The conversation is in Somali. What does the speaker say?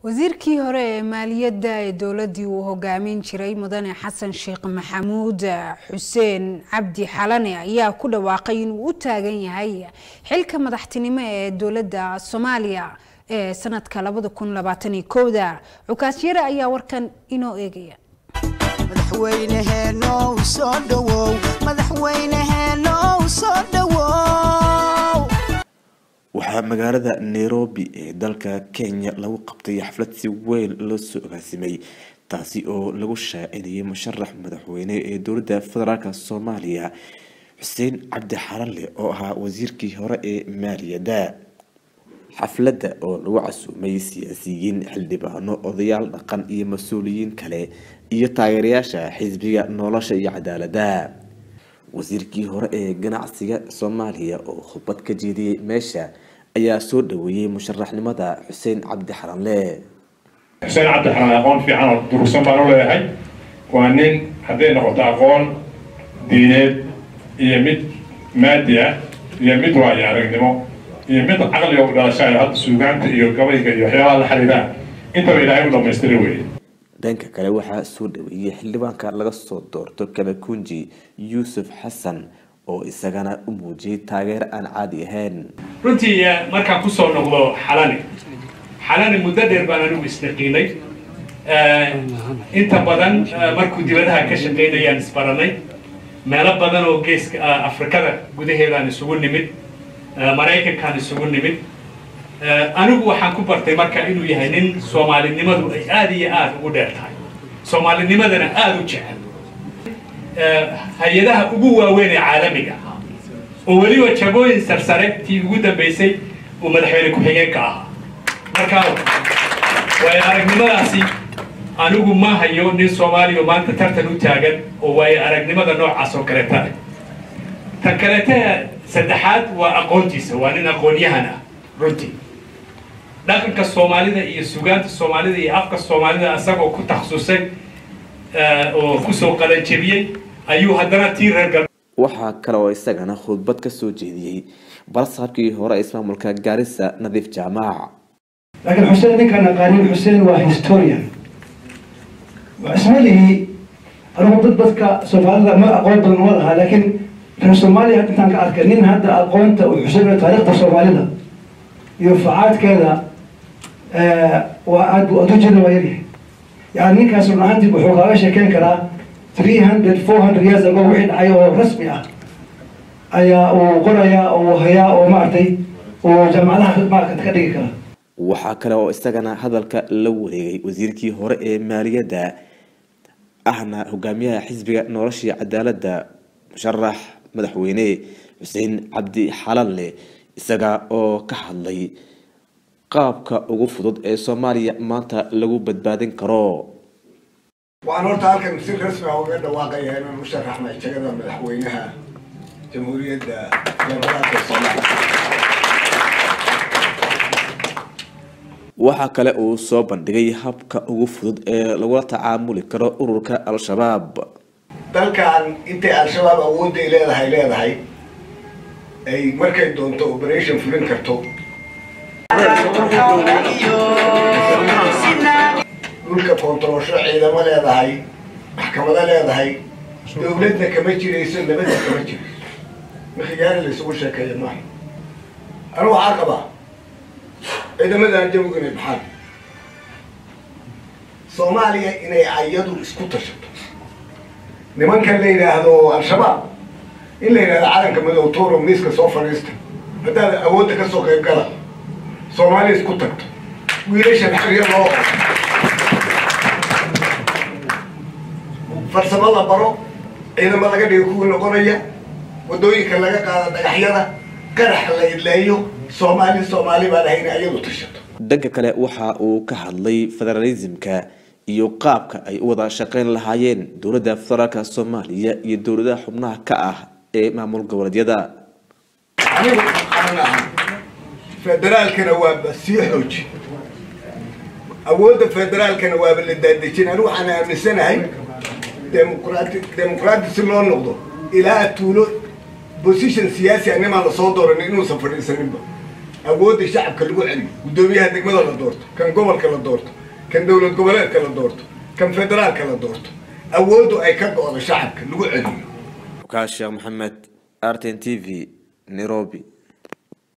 wasiirkii hore ee maaliyadda ee dowladdii uu hogaamin jiray mudane xasan sheekh maxamuud xuseen cabdi xalane ayaa ku dhawaaqay inuu u taagan yahay xilka madaxtinimo ee dowladda soomaaliya ee sanadka labada kun labaatan iyo kowda cukaasyare ayaa warkan inoo eegaya madaxweyneheenow soo dhowow madaxweyneheenow soo dhowow waxaa magaalada nairobi ee dalka kenya lagu qabtay xaflad si weyn loo soo agaasimay taasi oo lagu shaacinayay musharax madaxweyne ee dowladda federaalk soomaaliya xuseen cabdi xarale oo ahaa wasiirkii hore ee maaliyadda xafladda oo lagu casuumay siyaasiyiin xildhibaano odayaal dhaqan iyo mas-uuliyiin kale iyo taageerayaasha xisbiga nolosha iyo cadaaladda wasiirkii hore ee ganacsiga soomaaliya oo khudbad ka jeediyey meesha ayaa soo dhaweeyey musharaxnimada xuseen cabdi xaranle xuseen cabdi xaran aqoon fiican oo durugsan baan u leeyahay waa nin hadday noqoto aqoon diineed iyo mid maadi ah iyo mid waayo aragnimo iyo mid caqliga u dhalashayo hadda suugaanta iyo gabayga iyo waxyaabaha la xiriiraan intaba ilaahay u dhamaystira weeye dhanka kale waxaa soo dhaweeyey xildhibaanka laga soo doorto kamakunji yuusuf xasan oo isagana u muujiyay taageero aan caadi ahayn runtii markaan kusoo noqdo xalani xalani muddo dheer baan anigu isdaqiinay inta badan markuu dibadaha ka shaqaynayaan isbaranay meelo badan oo geeska afrikada gudaheedaan isugu nimid maraykankaan isugu nimid anigu waxaan ku bartay marka inuu yahay nin soomaalinimadu ay aada iyo aada ugu dheer tahay soomaalinimadana aada u jecel hay-adaha ugu waaweyn ee caalamiga ahaa oo weliba jagooyin sarsare tii ugu dambeysay uu madaxweyne ku-xigeenka ahaa marka waayo aragnimadaasi anigu ma hayo nin soomaaliya oo maanta tartan u taagan oo waayo aragnimada noocaas oo kaleeta leh tan kaleeta saddexaad waa aqoontiisa waa nin aqoonyahan ah runtii dhaqanka soomaalida iyo sugaanta soomaalida iyo afka soomaalida isagoo ku takhasusay oo kusoo qalanjebiyey ayuu haddana tii reer gal waxaa kale oo isagana khudbad ka soo jeediyey balsaabkii hore ismaamulka gaarisa nadiif jaamac laakiin xuseen ninkaan aqaanin xuseen waa historian ismalihii anigu dad dadka soomaalida ma aqoon badan ma lahaa laakiin reer soomaaliya hadda intaan ka arkay nin hadda aqoonta uu xuseen taariikhda soomaalida iyo facaadkeeda waa aad bu adujeda waa yaryahay yani ninkaas run ahaantii wuxuu kaaga sheekeyn karaa three hundred four hundred years ago wixii dhacay oo rasmi ah ayaa uu qorayaa uu hayaa oo maaragtay uu jaamacadaha maarata ka dhigi karaa waxaa kale oo isagana hadalka la wareegay wasiirkii hore ee maaliyadda ahna hogaamiyaha xisbiga noloshii cadaaladda musharax madaxweyne xuseen cabdi xalanle isaga oo ka hadlay qaabka ugu fudud ee soomaaliya maanta lagu badbaadin karo waxaan horta halkan si rasmi ah uga dhawaaqayaa inaan u sharaxnay jagada madaxweynaha jamhuuriyadda federaalka soomaaliya waxaa kale uu soo bandhigay habka ugu fudud ee lagula tacaamuli karo ururka al-shabaab dalkan intay al-shabaab awoodday leedahay leedahay ay markay doonto operation fulin karto dhulka koontaroosho ciidamo leedahay maxkamado leedahay dowladna kama jirayso nabadna kama jirayso makhiyaari laysugu sheekeeya maaha anu waxaa qabaa ciidamadan jawigu inay baxaan soomaaliya inay ayadu isku tashato nimankan la yidhaahdo al-shabaab in la yidhahdo calanka madow toro miiska soo fadhiista haddaad awoodda kasoo qayb gala soomaaliya isku tagto wiilashan xerya loo farsamo la baro ciidamo laga dhigo kuwii noqonaya waddooyinka laga qaado dhagaxyada qarax la idleeyo soomaali soomaali baan ahayn ayadu tashato dhanka kale waxa uu ka hadlay federalismka iyo qaabka ay u wada shaqeyn lahaayeen dowladda federaalk soomaaliya iyo dowladaha xubnaha ka ah ee maamul goboleedyada anigu aan ahay federaalkana waaba sii xooji awoodda federaalkana waaba la daadejin anigu waxaan aaminsanahay demuqraati demuqraati si loo noqdo ilaa tuulo position siyaasi a nimaan lasoo dooran inuusan fadhiisaninba awoodda shacabka lagu celiyo guddoomiyaha degmada la doorto kan gobolka la doorto kan dowlad goboleedka la doorto kan federaalka la doorto awooddu ay ka go-do shacabka lagu celiyo ukaas sheekh maxamed r t n t v nairobi